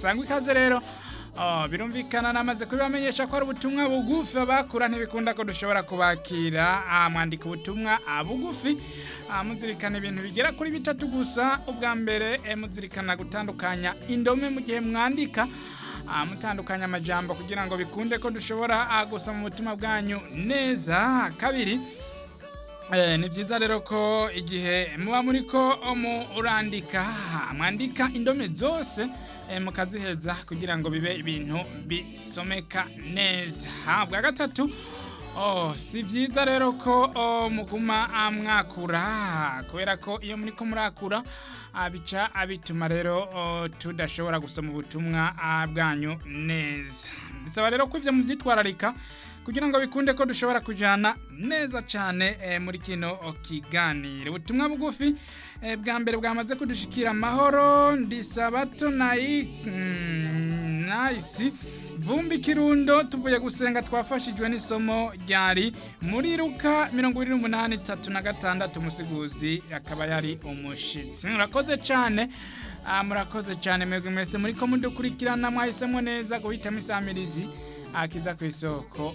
sangwa ikaze rero Oh, birumvikana namaze kubibamenyesha ko ari ubutumwa bugufi abakura ntibikunda ko dushobora kubakira ah, mwandika ubutumwa ah, bugufi ah, muzirikana ibintu bigera kuri bitatu gusa ubwa mbere eh, muzirikana gutandukanya indome mu gihe mwandika ah, mutandukanya amajambo kugira ngo bikunde ko dushobora ah, gusoma ubutumwa bwanyu neza kabiri Eh, ni byiza rero ko igihe muba muri ko murandika mwandika indome zose eh, mukaziheza kugira ngo bibe ibintu bisomeka neza Ha, bwa gatatu oh, si byiza rero ko oh, muguma ah, mwakura kubera ko iyo muri ko murakura ah, bica bituma rero oh, tudashobora gusoma ubutumwa ah, bwanyu neza bisaba rero ko ibyo mubyitwararika kugira ngo bikunde ko dushobora kujyana neza cyane eh, muri kino kiganiro ubutumwa bugufi eh, bwa mbere bwamaze kudushikira amahoro ndisabato nayi mm, nayisi vumbi kirundo tuvuye gusenga twafashijwe n'isomo ryari muri ruka mirongo irindwi n'umunani tatu na gatandatu umusiguzi akaba yari umushitsi murakoze cyane Ah, murakoze cyane mwebwe mwese muri ko mudukurikirana mwahisemo neza guhitamo isamirizi akiza ku isoko